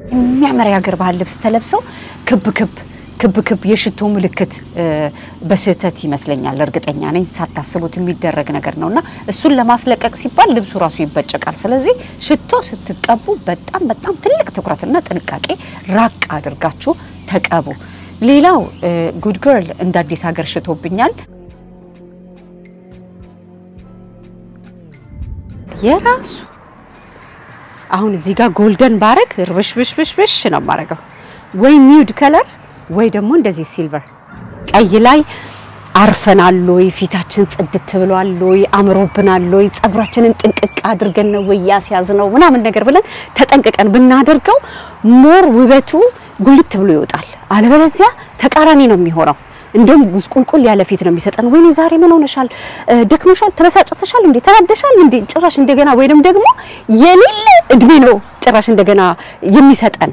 የሚያምር የሀገር ባህል ልብስ ተለብሰው ክብ ክብ ክብ ክብ የሽቶ ምልክት በስህተት ይመስለኛል፣ እርግጠኛ ነኝ ሳታስቡት የሚደረግ ነገር ነውና እሱን ለማስለቀቅ ሲባል ልብሱ ራሱ ይበጨቃል። ስለዚህ ሽቶ ስትቀቡ በጣም በጣም ትልቅ ትኩረትና ጥንቃቄ ራቅ አድርጋችሁ ተቀቡ። ሌላው ጉድ ገርል እንደ አዲስ ሀገር ሽቶብኛል። የራሱ አሁን እዚህ ጋር ጎልደን ባረግ ርብሽብሽብሽብሽ ነው የማረገው ወይ ኒውድ ከለር ወይ ደግሞ እንደዚህ ሲልቨር ቀይ ላይ አርፈናል ወይ ፊታችን ጽድት ብሏል ወይ አምሮብናል ወይ ጸጉራችንን ጥንቅቅ አድርገን ነው ወይ ያስያዝ ነው ምናምን ነገር ብለን ተጠንቅቀን ብናደርገው ሞር ውበቱ ጉልት ብሎ ይወጣል። አለበለዚያ ተቃራኒ ነው የሚሆነው። እንደውም ጉስቁልቁል ያለ ፊት ነው የሚሰጠን። ወይኔ ዛሬ ምን ሆነሻል? ደክሞሻል? ተበሳጭተሻል እንዴ? ተናደሻል እንዴ? ጭራሽ እንደገና ወይንም ደግሞ የሌለ እድሜ ነው ጭራሽ እንደገና የሚሰጠን።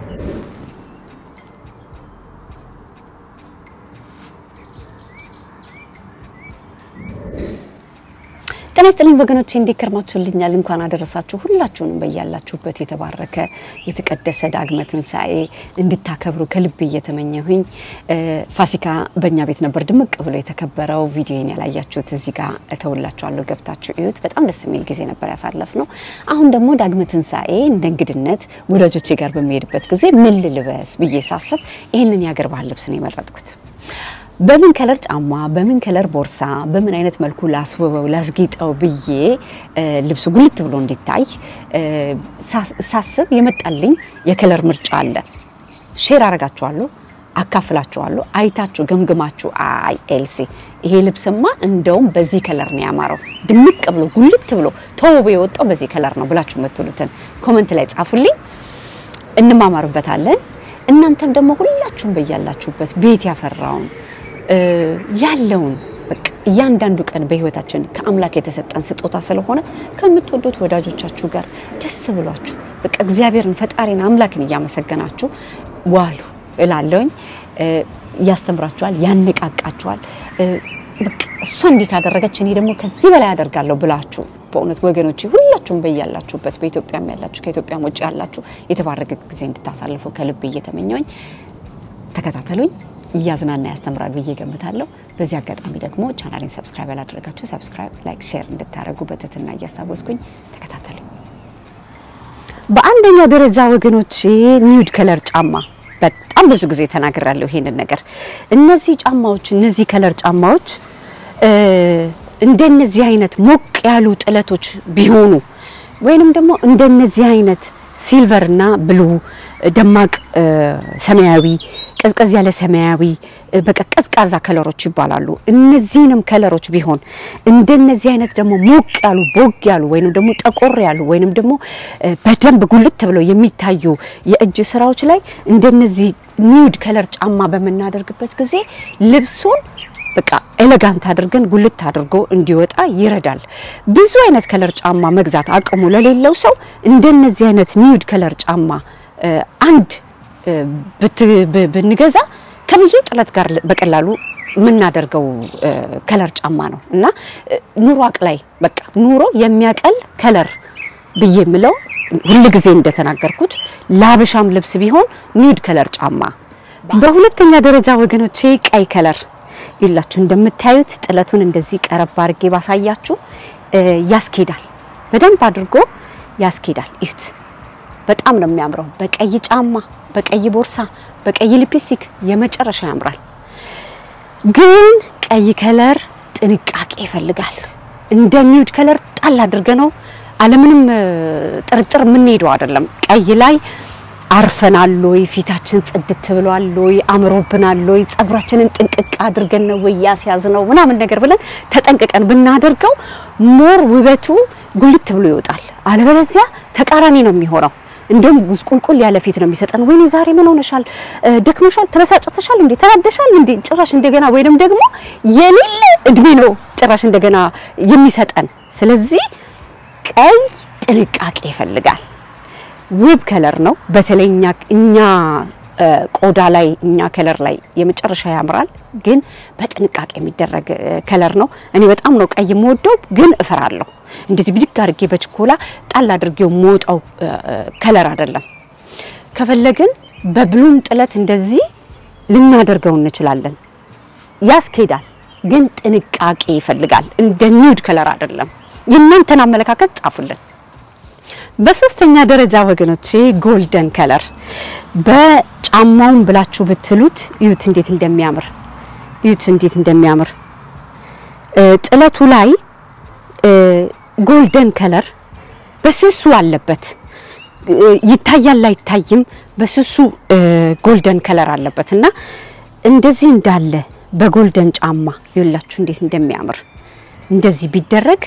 ጤና ይስጥልኝ ወገኖቼ፣ እንዴት ከርማችሁልኛል? እንኳን አደረሳችሁ። ሁላችሁንም በያላችሁበት የተባረከ የተቀደሰ ዳግመ ትንሣኤ እንድታከብሩ ከልብ እየተመኘሁኝ ፋሲካ በእኛ ቤት ነበር ድምቅ ብሎ የተከበረው። ቪዲዮን ያላያችሁት እዚህ ጋር እተውላችኋለሁ፣ ገብታችሁ እዩት። በጣም ደስ የሚል ጊዜ ነበር ያሳለፍ ነው። አሁን ደግሞ ዳግመ ትንሣኤ እንደ እንግድነት ወዳጆቼ ጋር በሚሄድበት ጊዜ ምን ልልበስ ብዬ ሳስብ ይህንን የሀገር ባህል ልብስ ነው የመረጥኩት። በምን ከለር ጫማ፣ በምን ከለር ቦርሳ፣ በምን አይነት መልኩ ላስውበው ላስጊጠው ብዬ ልብሱ ጉልት ብሎ እንዲታይ ሳስብ የመጣልኝ የከለር ምርጫ አለ። ሼር አረጋችኋለሁ፣ አካፍላችኋለሁ። አይታችሁ ገምግማችሁ አይ ኤልሲ ይሄ ልብስማ እንደውም በዚህ ከለር ነው ያማረው፣ ድምቅ ብሎ ጉልት ብሎ ተውቦ የወጣው በዚህ ከለር ነው ብላችሁ የምትሉትን ኮመንት ላይ ጻፉልኝ፣ እንማማርበታለን። እናንተም ደግሞ ሁላችሁም በያላችሁበት ቤት ያፈራውን ያለውን በቃ እያንዳንዱ ቀን በህይወታችን ከአምላክ የተሰጠን ስጦታ ስለሆነ ከምትወዱት ወዳጆቻችሁ ጋር ደስ ብሏችሁ በቃ እግዚአብሔርን ፈጣሪን አምላክን እያመሰገናችሁ ዋሉ እላለሁኝ። ያስተምራችኋል፣ ያነቃቃችኋል። በቃ እሷ እንዲህ ካደረገች እኔ ደግሞ ከዚህ በላይ አደርጋለሁ ብላችሁ በእውነት ወገኖች ሁላችሁም በያላችሁበት በኢትዮጵያም ያላችሁ ከኢትዮጵያም ውጭ ያላችሁ የተባረከ ጊዜ እንድታሳልፉ ከልብ እየተመኘውኝ ተከታተሉኝ። እያዝናና ያስተምራል ብዬ ገምታለሁ። በዚህ አጋጣሚ ደግሞ ቻናሌን ሰብስክራይብ ያላደረጋችሁ ሰብስክራይብ፣ ላይክ፣ ሼር እንድታደርጉ በትህትና እያስታወስኩኝ ተከታተሉኝ። በአንደኛ ደረጃ ወገኖቼ ኒውድ ከለር ጫማ በጣም ብዙ ጊዜ ተናግራለሁ ይሄንን ነገር። እነዚህ ጫማዎች እነዚህ ከለር ጫማዎች እንደነዚህ አይነት ሞቅ ያሉ ጥለቶች ቢሆኑ ወይንም ደግሞ እንደነዚህ አይነት ሲልቨር እና ብሉ ደማቅ ሰማያዊ ቀዝቀዝ ያለ ሰማያዊ በቃ ቀዝቃዛ ከለሮች ይባላሉ። እነዚህንም ከለሮች ቢሆን እንደነዚህ አይነት ደግሞ ሞቅ ያሉ ቦግ ያሉ ወይንም ደግሞ ጠቆር ያሉ ወይንም ደግሞ በደንብ ጉልት ብለው የሚታዩ የእጅ ስራዎች ላይ እንደነዚህ ኒውድ ከለር ጫማ በምናደርግበት ጊዜ ልብሱን በቃ ኤሌጋንት አድርገን ጉልት አድርጎ እንዲወጣ ይረዳል። ብዙ አይነት ከለር ጫማ መግዛት አቅሙ ለሌለው ሰው እንደነዚህ አይነት ኒውድ ከለር ጫማ አንድ ብንገዛ ከብዙ ጥለት ጋር በቀላሉ የምናደርገው ከለር ጫማ ነው እና ኑሮ አቅላይ በቃ ኑሮ የሚያቀል ከለር ብዬ የምለው ሁል ጊዜ እንደተናገርኩት ለሀበሻም ልብስ ቢሆን ኒውድ ከለር ጫማ። በሁለተኛ ደረጃ ወገኖቼ ቀይ ከለር ይላችሁ እንደምታዩት ጥለቱን እንደዚህ ቀረብ አድርጌ ባሳያችሁ ያስኬዳል፣ በደንብ አድርጎ ያስኬዳል። ይሁት በጣም ነው የሚያምረው። በቀይ ጫማ፣ በቀይ ቦርሳ፣ በቀይ ሊፕስቲክ የመጨረሻ ያምራል። ግን ቀይ ከለር ጥንቃቄ ይፈልጋል። እንደ ኒውድ ከለር ጣል አድርገ ነው አለምንም ጥርጥር የምንሄደው አይደለም። ቀይ ላይ አርፈናል ወይ ፊታችን ጽድት ብሏል ወይ አምሮብናል ወይ ጸጉራችንን ጥንቅቅ አድርገን ነው ወይ ያስያዝ ነው ምናምን ነገር ብለን ተጠንቅቀን ብናደርገው ሞር ውበቱ ጉልት ብሎ ይወጣል። አለበለዚያ ተቃራኒ ነው የሚሆነው። እንደውም ጉስቁልቁል ያለ ፊት ነው የሚሰጠን። ወይኔ ዛሬ ምን ሆነሻል? ደክሞሻል? ተበሳጭተሻል እንዴ? ተናደሻል እንዴ? ጭራሽ እንደገና ወይንም ደግሞ የሌለ እድሜ ነው ጭራሽ እንደገና የሚሰጠን። ስለዚህ ቀይ ጥንቃቄ ይፈልጋል። ውብ ከለር ነው። በተለይ እኛ እኛ ቆዳ ላይ እኛ ከለር ላይ የመጨረሻ ያምራል፣ ግን በጥንቃቄ የሚደረግ ከለር ነው። እኔ በጣም ነው ቀይ የምወደው፣ ግን እፈራለሁ። እንደዚህ ብድግ አድርጌ በችኮላ ጣል አድርጌው የምወጣው ከለር አይደለም። ከፈለግን በብሉን ጥለት እንደዚህ ልናደርገው እንችላለን። ያስኬዳል፣ ግን ጥንቃቄ ይፈልጋል። እንደ ኒውድ ከለር አይደለም። የእናንተን አመለካከት ጻፉልን። በሶስተኛ ደረጃ ወገኖቼ ጎልደን ከለር በጫማውን ብላችሁ ብትሉት እዩት እንዴት እንደሚያምር እዩት እንዴት እንደሚያምር ጥለቱ ላይ ጎልደን ከለር በስሱ አለበት። ይታያል አይታይም፣ በስሱ ጎልደን ከለር አለበት እና እንደዚህ እንዳለ በጎልደን ጫማ ይላችሁ እንዴት እንደሚያምር እንደዚህ ቢደረግ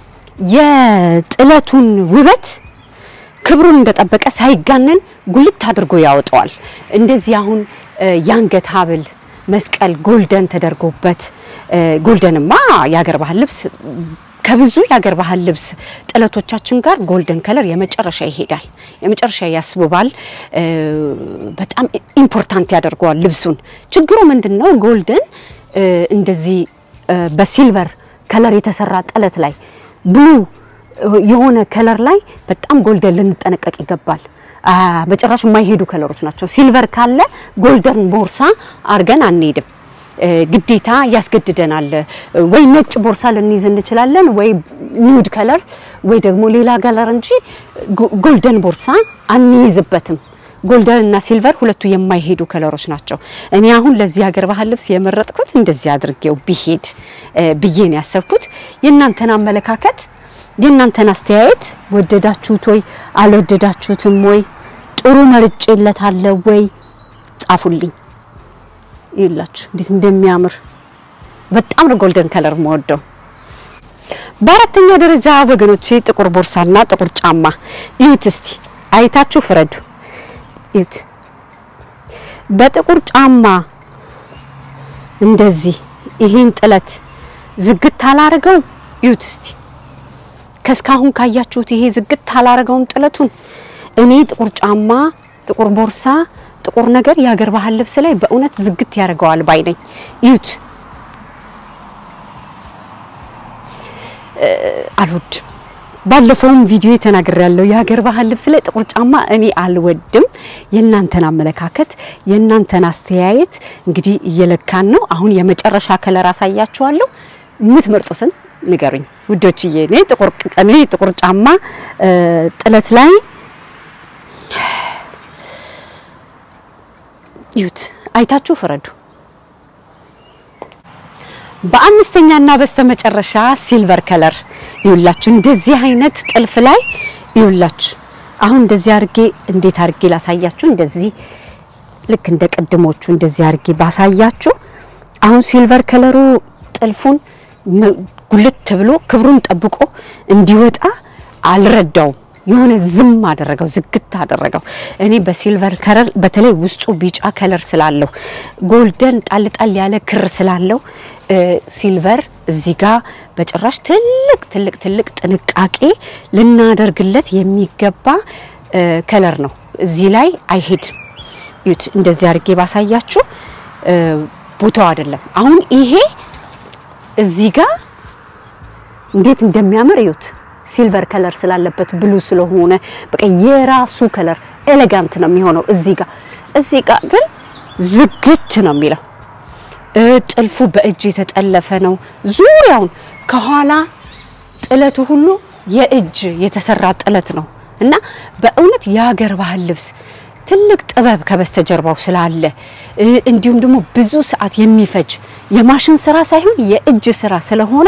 የጥለቱን ውበት ክብሩን እንደጠበቀ ሳይጋነን ጉልት አድርጎ ያወጣዋል። እንደዚህ አሁን የአንገት ሀብል መስቀል ጎልደን ተደርጎበት ጎልደንማ የሀገር ባህል ልብስ ከብዙ የሀገር ባህል ልብስ ጥለቶቻችን ጋር ጎልደን ከለር የመጨረሻ ይሄዳል፣ የመጨረሻ ያስውባል። በጣም ኢምፖርታንት ያደርገዋል ልብሱን። ችግሩ ምንድን ነው? ጎልደን እንደዚህ በሲልቨር ከለር የተሰራ ጥለት ላይ ብሉ የሆነ ከለር ላይ በጣም ጎልደን ልንጠነቀቅ ይገባል። በጭራሽ የማይሄዱ ከለሮች ናቸው። ሲልቨር ካለ ጎልደን ቦርሳ አድርገን አንሄድም። ግዴታ ያስገድደናል። ወይ ነጭ ቦርሳ ልንይዝ እንችላለን፣ ወይ ኒውድ ከለር ወይ ደግሞ ሌላ ከለር እንጂ ጎልደን ቦርሳ አንይዝበትም። ጎልደን እና ሲልቨር ሁለቱ የማይሄዱ ከለሮች ናቸው። እኔ አሁን ለዚህ ሀገር ባህል ልብስ የመረጥኩት እንደዚህ አድርጌው ቢሄድ ብዬ ነው ያሰብኩት። የእናንተን አመለካከት የእናንተን አስተያየት ወደዳችሁት ወይ አልወደዳችሁትም ወይ ጥሩ መርጬለታለሁ ወይ ጻፉልኝ። ይላችሁ እንዴት እንደሚያምር በጣም ነው ጎልደን ከለር የምወደው። በአራተኛ ደረጃ ወገኖቼ ጥቁር ቦርሳና ጥቁር ጫማ ይዩት። እስቲ አይታችሁ ፍረዱ። ይዩት በጥቁር ጫማ እንደዚህ ይሄን ጥለት ዝግት አላረገው። ይዩት እስቲ ከስካሁን ካያችሁት ይሄ ዝግት አላረገውም ጥለቱን። እኔ ጥቁር ጫማ፣ ጥቁር ቦርሳ ጥቁር ነገር የሀገር ባህል ልብስ ላይ በእውነት ዝግት ያደርገዋል ባይ ነኝ። ይዩት አልወድም። ባለፈውም ቪዲዮ ተናግሬ ያለው የሀገር ባህል ልብስ ላይ ጥቁር ጫማ እኔ አልወድም። የእናንተን አመለካከት የእናንተን አስተያየት እንግዲህ እየለካን ነው። አሁን የመጨረሻ ከለር አሳያችኋለሁ። የምትመርጡትን ንገሩኝ ውዶችዬ። እኔ ጥቁር እኔ ጥቁር ጫማ ጥለት ላይ ይዩት አይታችሁ ፍረዱ። በአምስተኛና በስተመጨረሻ ሲልቨር ከለር ይውላችሁ። እንደዚህ አይነት ጥልፍ ላይ ይውላችሁ። አሁን እንደዚህ አርጌ እንዴት አርጌ ላሳያችሁ። እንደዚህ ልክ እንደ ቅድሞቹ እንደዚህ አርጌ ባሳያችሁ። አሁን ሲልቨር ከለሩ ጥልፉን ጉልት ብሎ ክብሩን ጠብቆ እንዲወጣ አልረዳውም። የሆነ ዝም አደረገው፣ ዝግት አደረገው። እኔ በሲልቨር ከለር በተለይ ውስጡ ቢጫ ከለር ስላለው ጎልደን ጣል ጣል ያለ ክር ስላለው ሲልቨር እዚህ ጋር በጭራሽ ትልቅ ትልቅ ትልቅ ጥንቃቄ ልናደርግለት የሚገባ ከለር ነው። እዚህ ላይ አይሄድም። ዩት እንደዚህ አድርጌ ባሳያችሁ ቦታው አይደለም። አሁን ይሄ እዚህ ጋር እንዴት እንደሚያምር እዩት። ሲልቨር ከለር ስላለበት ብሉ ስለሆነ በቃ የራሱ ከለር ኤሌጋንት ነው የሚሆነው። እዚህ ጋር እዚህ ጋር ግን ዝግት ነው የሚለው። ጥልፉ በእጅ የተጠለፈ ነው። ዙሪያውን ከኋላ ጥለቱ ሁሉ የእጅ የተሰራ ጥለት ነው እና በእውነት የሀገር ባህል ልብስ ትልቅ ጥበብ ከበስተጀርባው ስላለ እንዲሁም ደግሞ ብዙ ሰዓት የሚፈጅ የማሽን ስራ ሳይሆን የእጅ ስራ ስለሆነ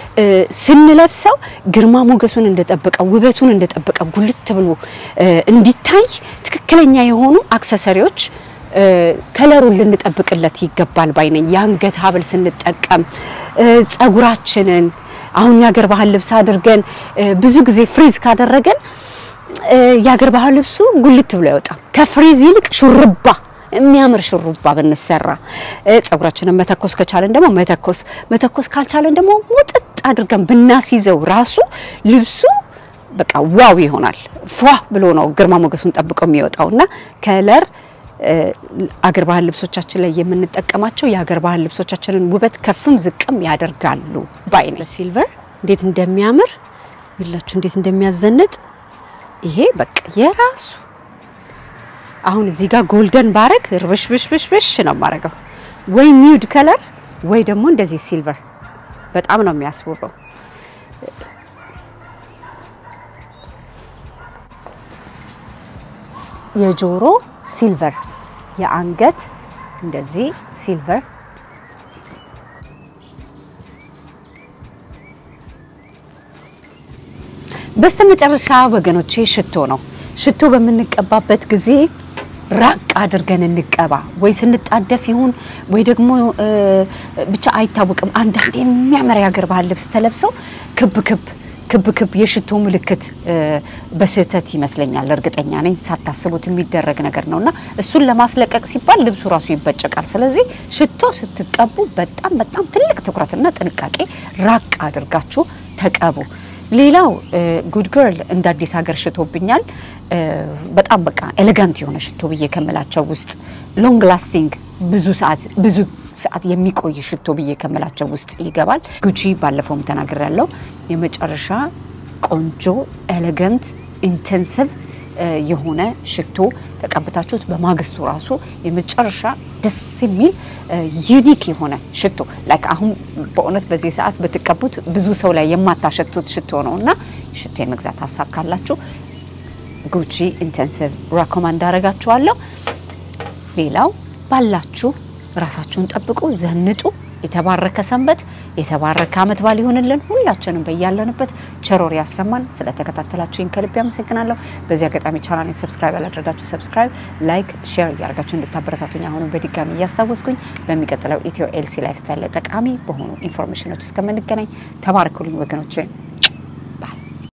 ስንለብሰው ግርማ ሞገሱን እንደጠበቀ ውበቱን እንደጠበቀ ጉልት ብሎ እንዲታይ ትክክለኛ የሆኑ አክሰሰሪዎች ከለሩን ልንጠብቅለት ይገባል ባይነኝ። የአንገት ሀብል ስንጠቀም ጸጉራችንን አሁን የሀገር ባህል ልብስ አድርገን ብዙ ጊዜ ፍሪዝ ካደረገን የሀገር ባህል ልብሱ ጉልት ብሎ አይወጣም። ከፍሪዝ ይልቅ ሹርባ የሚያምር ሹሩባ ብንሰራ ጸጉራችንን መተኮስ ከቻለን ደግሞ መተኮስ መተኮስ ካልቻለን ደግሞ ሙጥጥ አድርገን ብናስይዘው ራሱ ልብሱ በቃ ዋው ይሆናል። ፏ ብሎ ነው ግርማ ሞገሱን ጠብቆ የሚወጣው እና ከለር አገር ባህል ልብሶቻችን ላይ የምንጠቀማቸው የሀገር ባህል ልብሶቻችንን ውበት ከፍም ዝቅም ያደርጋሉ። ባይነ ሲልቨር እንዴት እንደሚያምር ይላችሁ እንዴት እንደሚያዘንጥ ይሄ በቃ የራሱ አሁን እዚህ ጋር ጎልደን ባረግ ርብሽብሽብሽብሽ ነው የማረገው፣ ወይ ኒውድ ከለር ወይ ደግሞ እንደዚህ ሲልቨር በጣም ነው የሚያስውበው። የጆሮ ሲልቨር፣ የአንገት እንደዚህ ሲልቨር በስተመጨረሻ ወገኖቼ ሽቶ ነው። ሽቶ በምንቀባበት ጊዜ ራቅ አድርገን እንቀባ። ወይ ስንጣደፍ ይሁን ወይ ደግሞ ብቻ አይታወቅም። አንዳንድ የሚያምር የሀገር ባህል ልብስ ተለብሰው ክብ ክብ ክብ ክብ የሽቶ ምልክት በስህተት ይመስለኛል፣ እርግጠኛ ነኝ ሳታስቡት የሚደረግ ነገር ነውና እሱን ለማስለቀቅ ሲባል ልብሱ ራሱ ይበጨቃል። ስለዚህ ሽቶ ስትቀቡ በጣም በጣም ትልቅ ትኩረትና ጥንቃቄ ራቅ አድርጋችሁ ተቀቡ። ሌላው ጉድ ገርል እንደ አዲስ ሀገር ሽቶብኛል። በጣም በቃ ኤሌጋንት የሆነ ሽቶ ብዬ ከምላቸው ውስጥ ሎንግ ላስቲንግ ብዙ ሰዓት ብዙ ሰዓት የሚቆይ ሽቶ ብዬ ከምላቸው ውስጥ ይገባል። ጉቺ ባለፈውም ተናግር ያለው የመጨረሻ ቆንጆ ኤሌጋንት ኢንቴንሲቭ የሆነ ሽቶ ተቀብታችሁት በማግስቱ ራሱ የመጨረሻ ደስ የሚል ዩኒክ የሆነ ሽቶ ላይክ አሁን በእውነት በዚህ ሰዓት ብትቀቡት ብዙ ሰው ላይ የማታሸቱት ሽቶ ነው እና ሽቶ የመግዛት ሀሳብ ካላችሁ ጉቺ ኢንቴንሲቭ ራኮማንድ አደርጋችኋለሁ። ሌላው ባላችሁ ራሳችሁን ጠብቁ፣ ዘንጡ። የተባረከ ሰንበት፣ የተባረከ ዓመት በዓል ይሆንልን። ሁላችንም በያለንበት ቸሮር ያሰማን። ስለተከታተላችሁኝ ከልብ ያመሰግናለሁ። በዚህ አጋጣሚ ቻናሌን ሰብስክራይብ ያላደረጋችሁ ሰብስክራይብ፣ ላይክ፣ ሼር እያደረጋችሁ እንድታበረታቱኝ አሁንም በድጋሚ እያስታወስኩኝ በሚቀጥለው ኢትዮ ኤልሲ ላይፍ ስታይል ጠቃሚ በሆኑ ኢንፎርሜሽኖች እስከምንገናኝ ተባረኩልኝ ወገኖቼ።